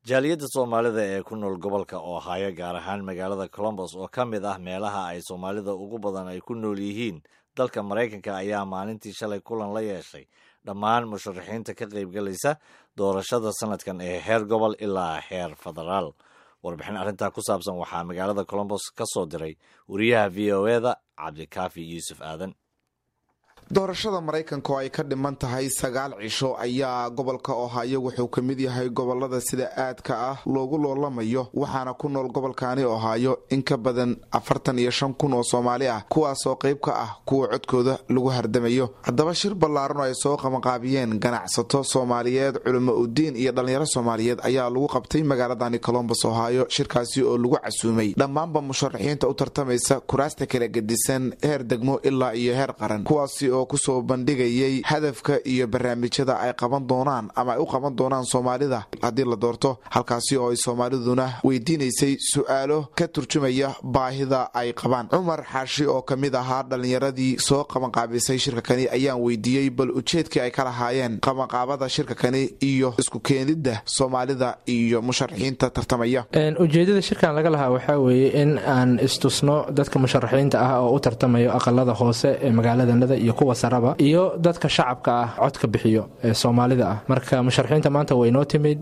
jaaliyadda soomaalida ee ku nool gobolka ohaayo gaar ahaan magaalada colombos oo ka mid ah meelaha ay soomaalida ugu badan ay ku nool yihiin dalka maraykanka ayaa maalintii shalay kulan la yeeshay dhammaan musharaxiinta ka qaybgalaysa doorashada sanadkan ee heer gobol ilaa heer federaal warbixin arrintaa ku saabsan waxaa magaalada colombos ka soo diray wariyaha v o eda cabdikaafi yuusuf aadan doorashada maraykanka oo ay ka dhiman tahay sagaal cisho ayaa gobolka ohaayo wuxuu ka mid yahay gobolada sida aadka ah loogu loolamayo waxaana ku nool gobolkaani ohaayo in ka badan afartan iyo shan kun oo soomaali ah kuwaasoo qayb ka ah kuwa codkooda lagu hardamayo haddaba shir ballaaran oo ay soo qabanqaabiyeen ganacsato soomaaliyeed culimo udiin iyo dhallinyaro soomaaliyeed ayaa lagu qabtay magaaladani colombos ohaayo shirkaasi oo lagu casuumay dhammaanba musharaxiinta u tartamaysa kuraasta kala gedisan heer degmo ilaa iyo heer qaran kuwaasi oo kusoo bandhigayay hadafka iyo barnaamijyada ay qaban doonaan ama ay u qaban doonaan soomaalida haddii la doorto halkaasi oo ay soomaaliduna weydiinaysay su-aalo ka turjumaya baahida ay qabaan cumar xaashi oo ka mid ahaa dhallinyaradii soo qabanqaabisay shirka kani ayaan weydiiyey bal ujeedkii ay ka lahaayeen qabanqaabada shirka kani iyo isku keenidda soomaalida iyo musharaxiinta tartamaya ujeedada shirkan laga lahaa waxaa weeye in aan istusno dadka musharaxiinta ah oo u tartamayo aqalada hoose ee magaaladanada iyo kuwa saraba iyo dadka shacabka ah codka bixiyo ee soomaalida ah marka musharaxiinta maanta way noo timid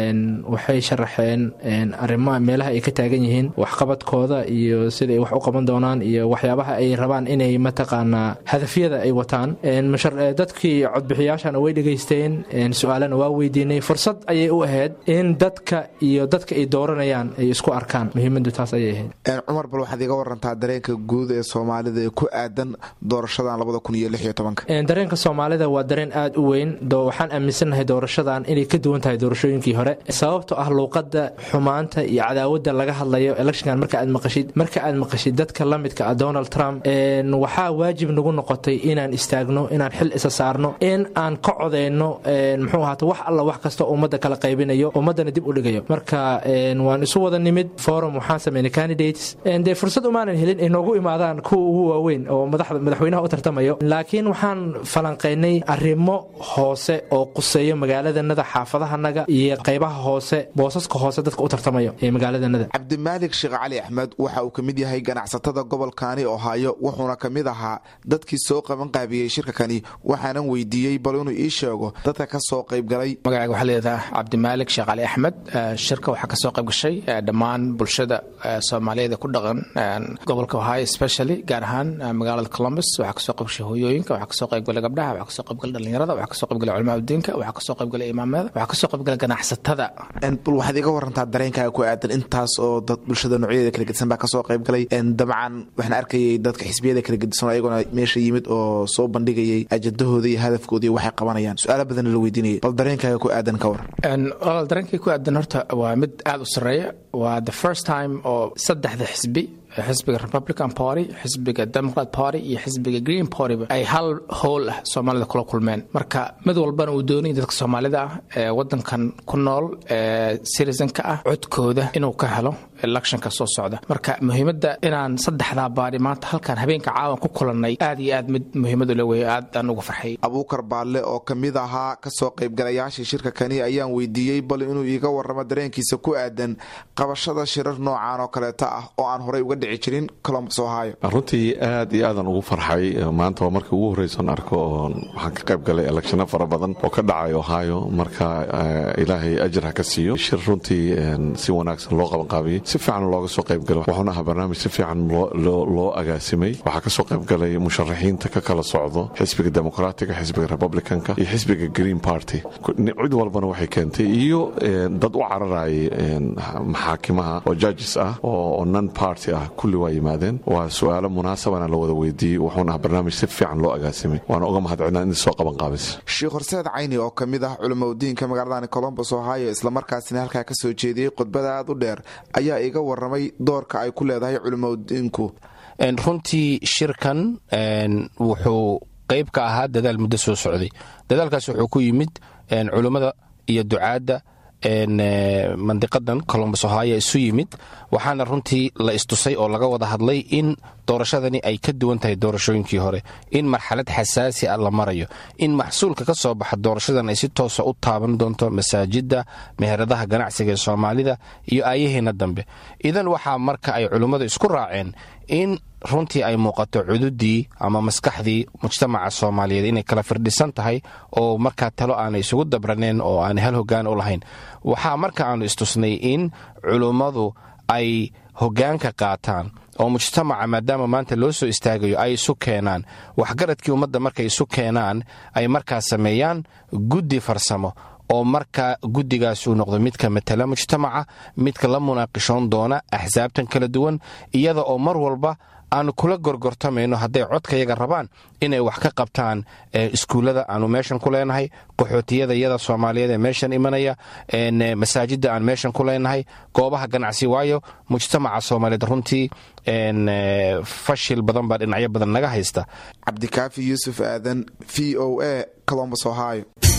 waxay sharaxeen arrimaha meelaha ay ka taagan yihiin waxqabadkooda iyo sida ay wax u qaban doonaan iyo waxyaabaha ay rabaan inay mataqaanaa hadafyada ay wataan dadkii codbixiyaashana way dhegaysteen su-aalana waa weydiinay fursad ayay u ahayd in dadka iyo dadka ay dooranayaan ay isku arkaan muhiimadu taas ayay ahayd cumar bal waxaad iga warantaa dareenka guud ee soomaalida ee ku aadan doorashadan labada kun iyo dareenka soomaalida waa dareen aad u weyn waxaan aaminsannahay doorashadan inay ka duwan tahay doorashooyinkii hore sababto ah luuqada xumaanta iyo cadaawada laga hadlayo electionkan marka aad maqashid marka aad maqashid dadka la midka ah donald trump waxaa waajib nagu noqotay inaan istaagno inaan xil isa saarno in aan ka codeyno muxuu ahaata wax alla wax kasta ummadda kala qaybinayo ummaddana dib u dhigayo marka waan isu wada nimid forum waxaan sameynay candidates dee fursad umaanan helin ay noogu imaadaan kuwa ugu waaweyn oo madaxweynaha u tartamayo laakiin waxaan falanqaynay arrimo hoose oo quseeyo magaaladanada xaafadahanaga iyo qaybaha hoose boosaska hoose dadka u tartamayo ee magaaladanada cabdimaalik sheekh cali axmed waxa uu ka mid yahay ganacsatada gobolkaani ohaayo wuxuuna ka mid ahaa dadkii soo qaban qaabiyey shirka kani waxaanan weydiiyey bal inuu ii sheego dadka ka soo qaybgalay magacayga waxaa leedaha cabdimaalik sheekh cali axmed shirka waxaa kasoo qayb gashay dhammaan bulshada soomaaliyeed ee ku dhaqan gobolka ohaayo specially gaar ahaan magaalada columbus waxaa kasoo qayb gashay hooyooyinka waxaa kasoo qaybgalay gabdhaha waxaa kasoo qaybgalay dhalinyarada waxaa kasoo qaybgalay culamaa udiinka waxaa kasoo qaybgalay imaamada waxaa kasoo qaybgalay ganacsatada bal waxaad iga warantaa dareenkaaga ku aadan intaas oo dad bulshada noocyadeeda kala gedisan baa kasoo qaybgalay dabcan waxaan arkayay dadka xisbiyada kala gedisan ayagoona meesha yimid oo soo bandhigayay ajadahooda iyo hadafkooda iyo waxay qabanayaan su-aalo badanna la weydiinayay bal dareenkaaga ku aadan ka waran walaal dareenkay ku aadan horta waa mid aada u sarreeya waa the first time oo saddexda xisbi xisbiga republican party xisbiga democrat party iyo xisbiga green partyba ay hal howl ah soomaalida kula kulmeen marka mid walbana uu doonaya dadka soomaalida ah ee wadankan ku nool ee citizenka ah codkooda inuu ka helo electionka soo socda marka muhiimadda inaan saddexdaa baari maanta halkan habeenka caawan ku kulannay aad iyo aad mid muhiimadu le wey aad aan uga farxay abuukar baalle oo ka mid ahaa kasoo qaybgalayaashii shirka kani ayaan weydiiyey bal inuu iiga waramo dareenkiisa ku aadan qabashada shirar noocan oo kaleeta ah oo aan horey uga dhici jirin colombus ohio runtii aad iyo aadan ugu farxay maanta waa markii ugu horreyson arko oo waxaan ka qayb galay electiono fara badan oo ka dhacay ohio marka ilaahay ajir ha ka siiyo shir runtii si wanaagsan loo qabanqaabiyey si fiican looga soo qaybgalo wuxuuna ahaa barnaamij si fiican loo agaasimay waxaa kasoo qaybgalay musharaxiinta ka kala socdo xisbiga demoqraatiga xisbiga republicanka iyo xisbiga green party cid walbana waxay keentay iyo dad u cararayay maxaakimaha oo judges ah oo non party ah kulli waa yimaadeen waa su-aalo munaasabana la wada weydiiyey wuxuuna ahaa barnaamij si fiican loo agaasimay waana uga mahadcelina in soo qabanqaabis sheekh horseed cayni oo ka mid ah culimaudiinka magaaladani colombos ohio islamarkaasina halkaa ka soo jeediyey khudbada aad u dheer ayaa iga waramay doorka ay ku leedahay culimaudiinku runtii shirkan wuxuu qayb ka ahaa dadaal muddo soo socday dadaalkaas wuxuu ku yimid culimmada iyo ducaadda mandiqadan colombos ohaya isu yimid waxaana runtii la istusay oo laga wada hadlay in doorashadani ay ka duwan tahay doorashooyinkii hore in marxalad xasaasi ah la marayo in maxsuulka ka soo baxa doorashadan ay si toosa u taaban doonto masaajidda meheradaha ganacsiga ee soomaalida iyo aayaheena dambe idan waxaa marka ay culimmadu isku raaceen in runtii ay muuqato cududii ama maskaxdii mujtamaca soomaaliyeed inay kala firdhisan tahay oo markaa talo aanay isugu dabraneen oo aanay hal hogaan u lahayn waxaa marka aanu istusnay in culummadu ay hogaanka qaataan oo mujtamaca maadaama maanta loo soo istaagayo ay isu keenaan waxgaradkii ummadda markay isu keenaan ay markaa sameeyaan guddi farsamo oo markaa guddigaas uu noqdo midka matala mujtamaca midka la munaaqishoon doona axsaabtan kala duwan iyada oo mar walba aanu kula gorgortamayno hadday codkayaga rabaan inay wax ka qabtaan iskuullada aanu meeshan ku leenahay qaxootiyada iyada soomaaliyeed ee meeshan imanaya masaajidda aan meeshan ku leenahay goobaha ganacsi waayo mujtamaca soomaaliyeed runtii fashil badan baa dhinacyo badan naga haysta cabdikaafi yuusuf aadan v o a colombos ohio